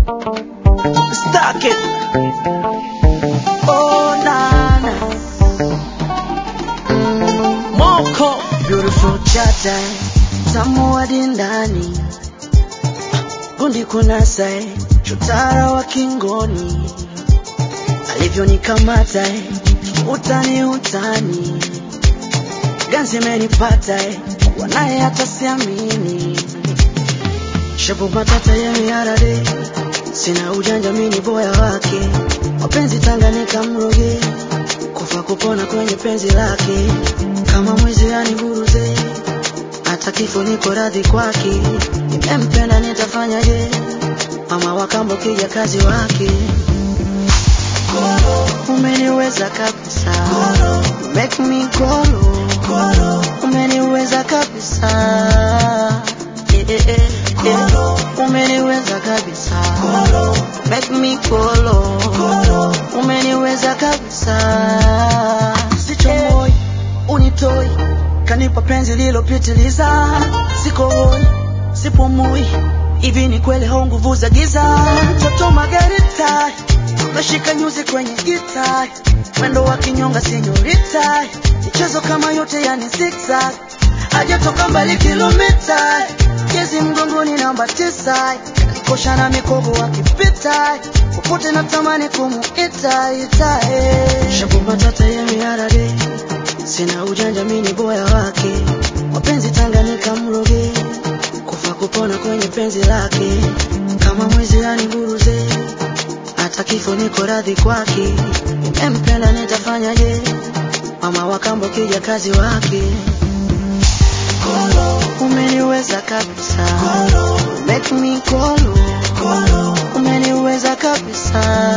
Stuck it. Oh, nana. Moko. Beautiful chata. Tamu hadi ndani. Gundi kunasa. eh. Chotara wa kingoni. Alivyonikamata. eh. Utani utani. Ganzi imenipata. eh. Wanaye hata siamini. Shabu matata ya miarade Sina ujanja mini boya wake Mapenzi Tanganyika mroge Kufa kupona kwenye penzi lake Kama mwizi aniburuze Hata kifo niko radhi kwake Nimempenda nitafanyaje Mama wakambo kija kazi wake Umeniweza kabisa You Make me golo Umeniweza kabisa yeah, yeah, yeah, yeah. Umeniweza kabisa Make me golo Umeniweza kabisa Sicho moi unitoi Kanipa penzi lilopitiliza Siko hoi sipumui Hivi ni kweli hau nguvu za giza Mtoto Margarita Umeshika nyuzi kwenye gita Mwendo wa kinyonga senyorita Michezo kama yote yani zigzag Hajatoka mbali kilomita Jezi mgongoni namba tisa Kosha na mikogo akipita Popote natamani kumuita ita eh. Shabu matata ya miarade Sina ujanja mini boya wake Mapenzi Tanganyika mroge Kufa kupona kwenye penzi lake Kama mwizi aniburuze Hata kifo niko radhi kwake Nimempenda nitafanyaje Mama wakambo kija kazi wake Umeniweza kabisa Make me golo Umeniweza kabisa